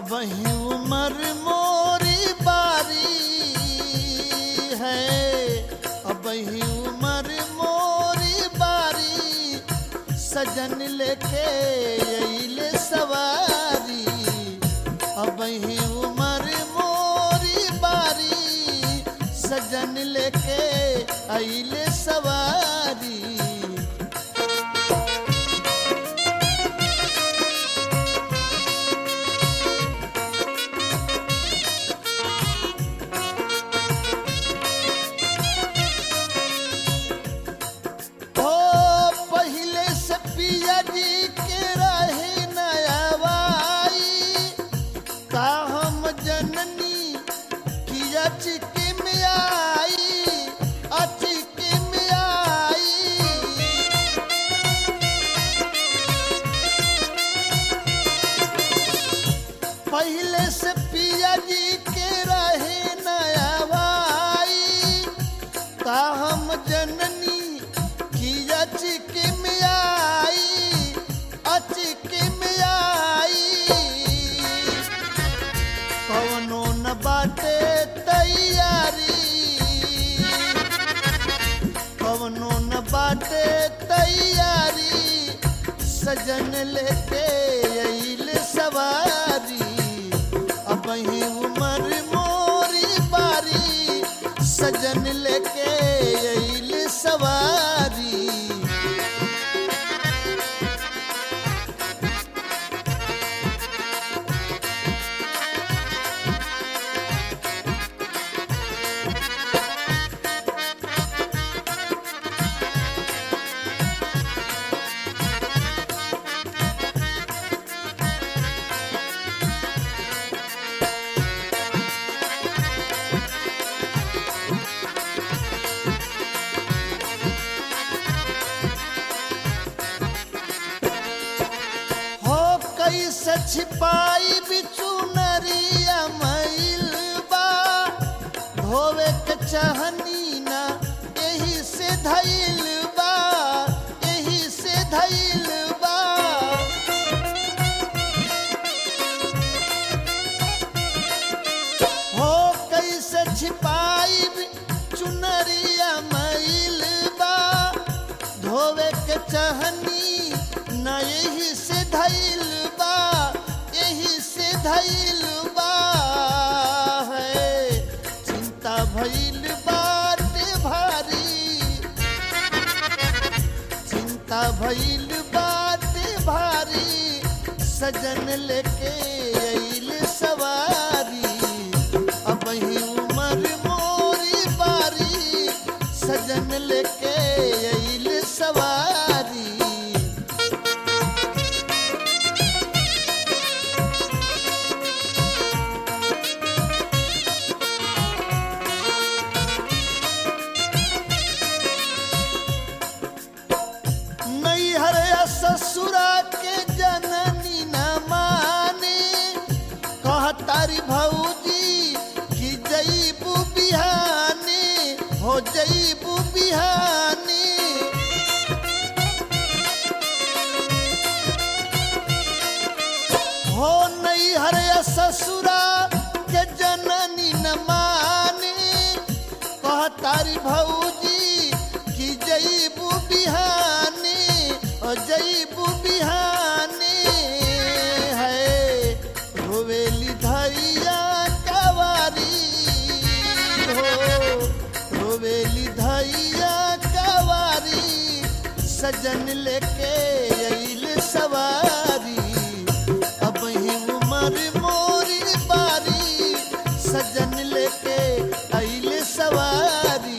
अब ही उम्र मोरी बारी है अब ही उम्र मोरी बारी सजन लेके अइले सवारी अब ही उम्र मोरी बारी सजन लेके अइले सवारी ओ पहले से पिया जी के रहे नयावाई का हम जननी किया चिके में आई अचिके में आई पहले से पिया जी के रहे नयावाई का हम जननी किया चिके में आई अचिके में आई कवनो न बाटे तैयारी कवनो न बाटे तैयारी सजन लेके अइल सवारी अब ही उम्र मोरी बारी सजन लेके अइल सवारी हो कैसे छिपाई बिचू नरिया मैल बा धोवे के चाहनी ना यही से धैल बा यही से धैल बा हो कैसे छिपाई चुनरिया मैल बा धोवे के चाहनी न यही से धैल बा यही से धैल बा है चिंता भइल बाटे भारी चिंता भइल बाटे भारी सजन लेके अइल सवारी अब ही उम्र मोरी बारी सजन लेके अइल सवारी नैहर या ससुरा के जननी न माने कहतारी भौजी कि जईबू बिहाने हो जईबू बिहाने हो नैहर या ससुरा के जननी न माने कहतारी भौजी कि जईबू बिहाने ओ जईबू बिहाने है रोवेली धैया कवारी हो रोवेली धैया कवारी सजन लेके अइल सवारी अब ही उम्र मोरी बारी सजन लेके अइल सवारी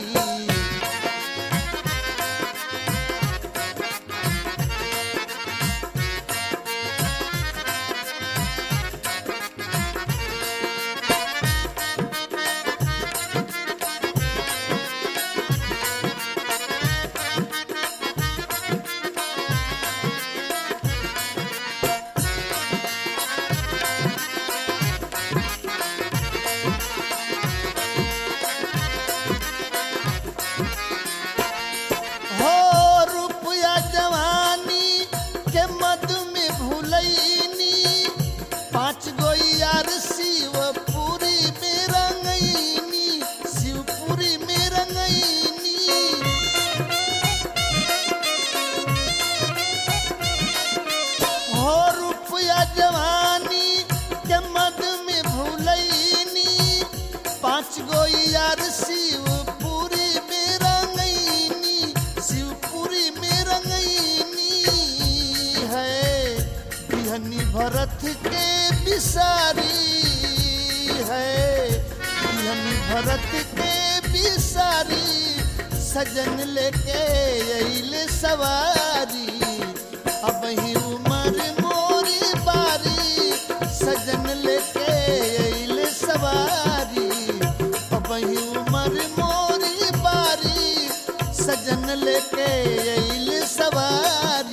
भरत के बिसारी है दिहनी भरत के बिसारी सजन लेके अइल सवारी अब ही उमर मोरी बारी सजन लेके अइल सवारी अब ही उमर मोरी बारी सजन लेके अइल सवारी